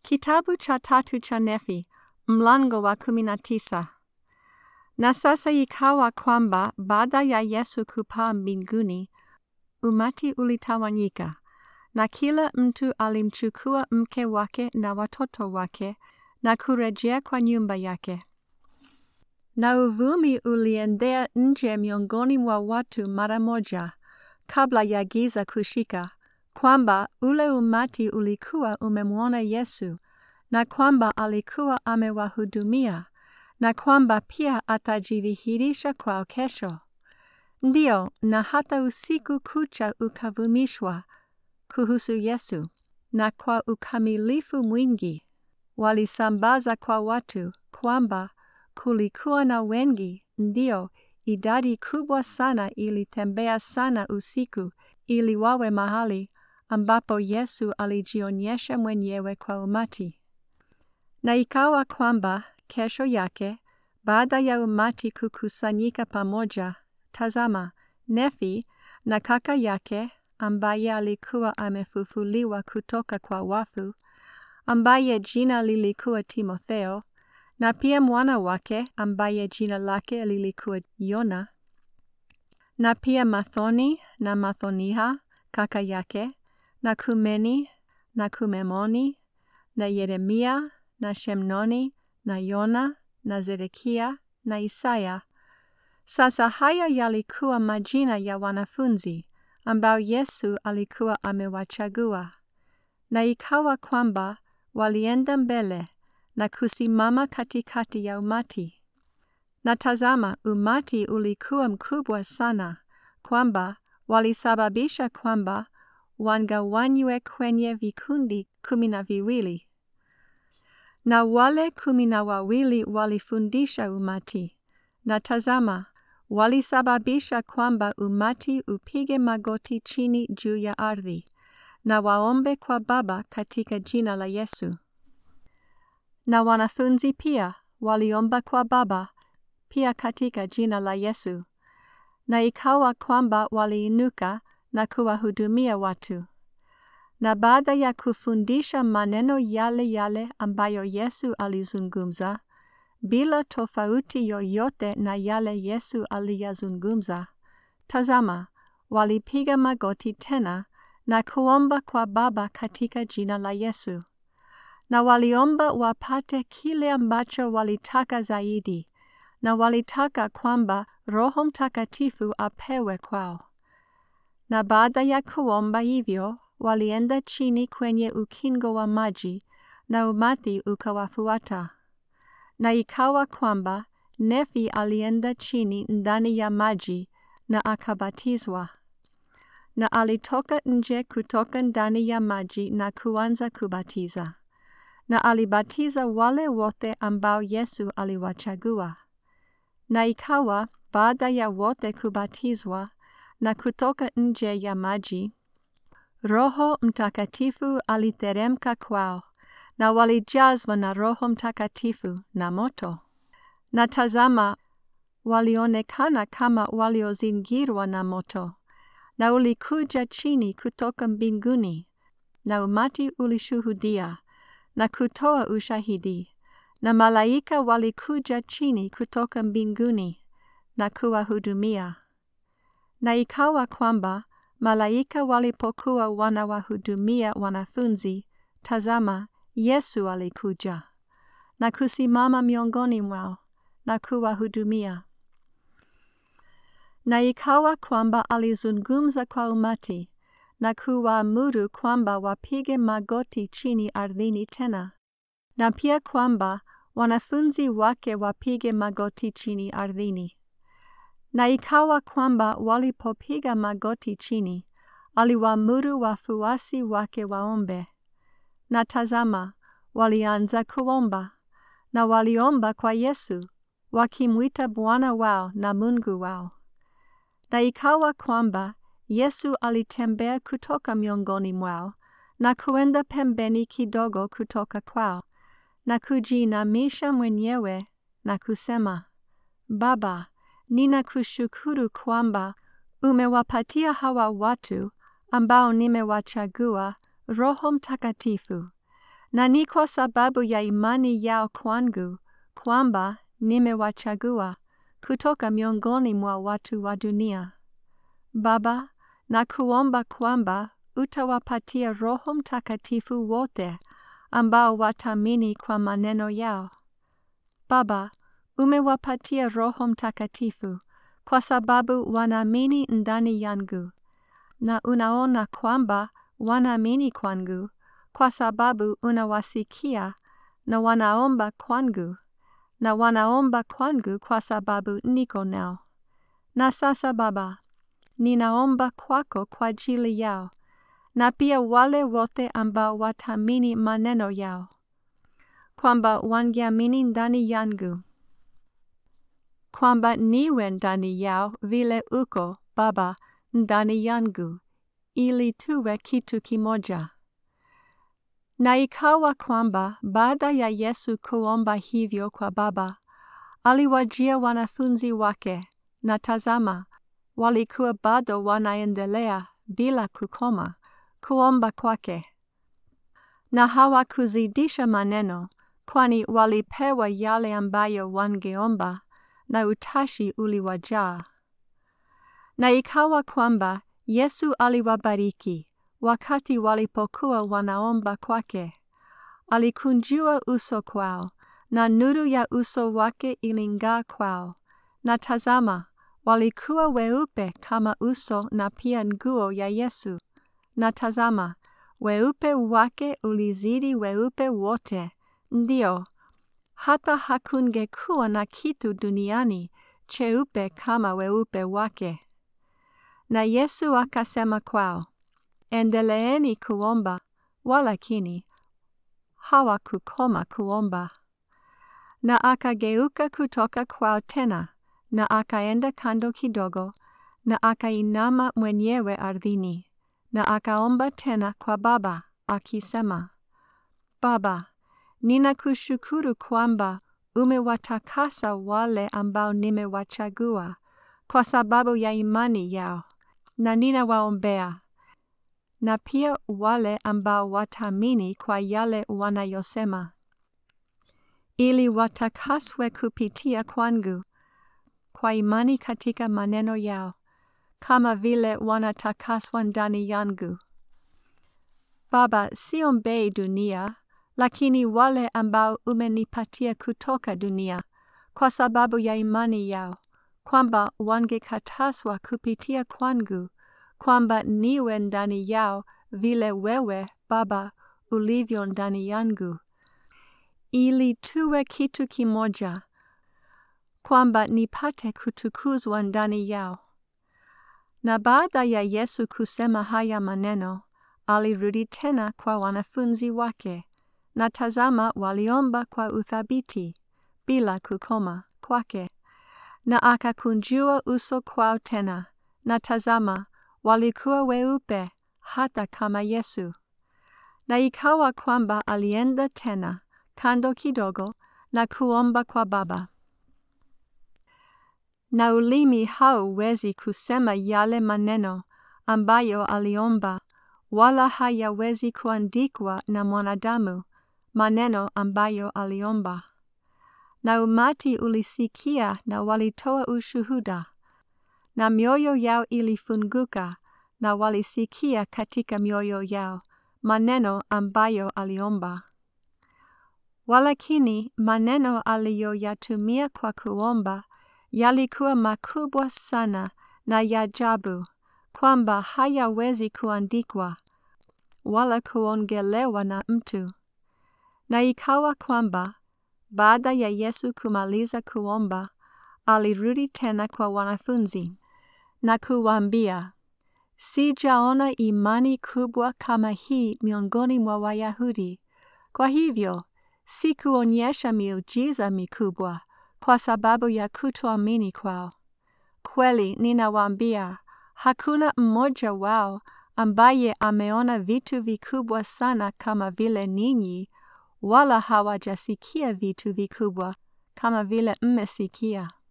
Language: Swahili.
Kitabu cha tatu cha Nefi, mlango wa kumi na tisa. Na sasa ikawa kwamba baada ya Yesu kupaa mbinguni, umati ulitawanyika, na kila mtu alimchukua mke wake na watoto wake na kurejea kwa nyumba yake. Na uvumi uliendea nje miongoni mwa watu mara moja, kabla ya giza kushika, kwamba ule umati ulikuwa umemwona Yesu, na kwamba alikuwa amewahudumia, na kwamba pia atajidhihirisha kwao kesho. Ndiyo, na hata usiku kucha ukavumishwa kuhusu Yesu, na kwa ukamilifu mwingi walisambaza kwa watu kwamba kulikuwa na wengi, ndio idadi kubwa sana ilitembea sana usiku ili wawe mahali ambapo Yesu alijionyesha mwenyewe kwa umati. Na ikawa kwamba kesho yake, baada ya umati kukusanyika pamoja, tazama, Nefi na kaka yake ambaye alikuwa amefufuliwa kutoka kwa wafu, ambaye jina lilikuwa Timotheo, na pia mwana wake ambaye jina lake lilikuwa Yona, na pia Mathoni na Mathoniha kaka yake, na Kumeni na Kumemoni, na Yeremia na Shemnoni na Yona na Zedekia na Isaya. Sasa haya yalikuwa majina ya wanafunzi ambao Yesu alikuwa amewachagua. Na ikawa kwamba walienda mbele na kusimama katikati ya umati. Na tazama, umati ulikuwa mkubwa sana, kwamba walisababisha kwamba wangawanywe kwenye vikundi kumi na viwili. Na wale kumi na wawili walifundisha umati, na tazama, walisababisha kwamba umati upige magoti chini juu ya ardhi, na waombe kwa Baba katika jina la Yesu. Na wanafunzi pia waliomba kwa Baba pia katika jina la Yesu. Na ikawa kwamba waliinuka na kuwahudumia watu. Na baada ya kufundisha maneno yale yale ambayo Yesu alizungumza, bila tofauti yoyote na yale Yesu aliyazungumza, tazama, walipiga magoti tena na kuomba kwa Baba katika jina la Yesu. Na waliomba wapate kile ambacho walitaka zaidi, na walitaka kwamba Roho Mtakatifu apewe kwao. Na baada ya kuomba hivyo, walienda chini kwenye ukingo wa maji, na umati ukawafuata. Na ikawa kwamba Nefi alienda chini ndani ya maji na akabatizwa. Na alitoka nje kutoka ndani ya maji na kuanza kubatiza. Na alibatiza wale wote ambao Yesu aliwachagua. Na ikawa baada ya wote kubatizwa na kutoka nje ya maji, Roho Mtakatifu aliteremka kwao, na walijazwa na Roho Mtakatifu na moto. Na tazama, walionekana kama waliozingirwa na moto, na ulikuja chini kutoka mbinguni, na umati ulishuhudia na kutoa ushahidi, na malaika walikuja chini kutoka mbinguni na kuwahudumia. Na ikawa kwamba malaika walipokuwa wanawahudumia wanafunzi, tazama, Yesu alikuja na kusimama miongoni mwao na kuwahudumia. Na ikawa kwamba alizungumza kwa umati na kuwaamuru kwamba wapige magoti chini ardhini tena, na pia kwamba wanafunzi wake wapige magoti chini ardhini. Na ikawa kwamba walipopiga magoti chini, aliwaamuru wafuasi wake waombe. Na tazama, walianza kuomba, na waliomba kwa Yesu, wakimwita Bwana wao na Mungu wao. Na ikawa kwamba Yesu alitembea kutoka miongoni mwao, na kuenda pembeni kidogo kutoka kwao, na kujiinamisha mwenyewe na kusema, Baba, ninakushukuru kwamba umewapatia hawa watu ambao nimewachagua Roho Mtakatifu, na ni kwa sababu ya imani yao kwangu kwamba nimewachagua kutoka miongoni mwa watu wa dunia. Baba, na kuomba kwamba utawapatia Roho Mtakatifu wote ambao watamini kwa maneno yao. Baba, umewapatia Roho Mtakatifu kwa sababu wanaamini ndani yangu, na unaona kwamba wanaamini kwangu kwa sababu unawasikia na wanaomba kwangu, na wanaomba kwangu kwa sababu niko nao. Na sasa Baba, ninaomba kwako kwa ajili yao na pia wale wote ambao watamini maneno yao, kwamba wangeamini ndani yangu, kwamba niwe ndani yao vile uko Baba ndani yangu, ili tuwe kitu kimoja. Na ikawa kwamba baada ya Yesu kuomba hivyo kwa Baba, aliwajia wanafunzi wake, na tazama, walikuwa bado wanaendelea bila kukoma kuomba kwake, na hawakuzidisha maneno, kwani walipewa yale ambayo wangeomba, na utashi uliwajaa. Na ikawa kwamba Yesu aliwabariki wakati walipokuwa wanaomba kwake. Alikunjua uso kwao, na nuru ya uso wake iling'aa kwao, na tazama, walikuwa weupe kama uso na pia nguo ya Yesu. Na tazama, weupe wake ulizidi weupe wote, ndio hata hakungekuwa na kitu duniani cheupe kama weupe wake. Na Yesu akasema kwao, endeleeni kuomba, walakini hawakukoma kuomba. Na akageuka kutoka kwao tena, na akaenda kando kidogo, na akainama mwenyewe ardhini, na akaomba tena kwa Baba akisema, Baba, ninakushukuru kwamba umewatakasa wale ambao nimewachagua kwa sababu ya imani yao, na ninawaombea na pia wale ambao wataamini kwa yale wanayosema, ili watakaswe kupitia kwangu kwa imani katika maneno yao, kama vile wanatakaswa ndani yangu. Baba, siombei dunia, lakini wale ambao umenipatia kutoka dunia, kwa sababu ya imani yao, kwamba wangekataswa kupitia kwangu, kwamba niwe ndani yao vile wewe, Baba, ulivyo ndani yangu, ili tuwe kitu kimoja, kwamba nipate kutukuzwa ndani yao. Na baada ya Yesu kusema haya maneno, alirudi tena kwa wanafunzi wake, na tazama, waliomba kwa uthabiti bila kukoma kwake, na akakunjua uso kwao tena, na tazama, walikuwa weupe hata kama Yesu. Na ikawa kwamba alienda tena kando kidogo na kuomba kwa Baba. Na ulimi hauwezi kusema yale maneno ambayo aliomba, wala hayawezi kuandikwa na mwanadamu maneno ambayo aliomba. Na umati ulisikia na walitoa ushuhuda, na mioyo yao ilifunguka, na walisikia katika mioyo yao maneno ambayo aliomba. Walakini maneno aliyoyatumia kwa kuomba yalikuwa makubwa sana na ya ajabu, kwamba hayawezi kuandikwa wala kuongelewa na mtu. Na ikawa kwamba baada ya Yesu kumaliza kuomba, alirudi tena kwa wanafunzi na kuwaambia, sijaona imani kubwa kama hii miongoni mwa Wayahudi. Kwa hivyo sikuonyesha miujiza mikubwa kwa sababu ya kutoamini kwao. Kweli ninawaambia, hakuna mmoja wao ambaye ameona vitu vikubwa sana kama vile ninyi, wala hawajasikia vitu vikubwa kama vile mmesikia.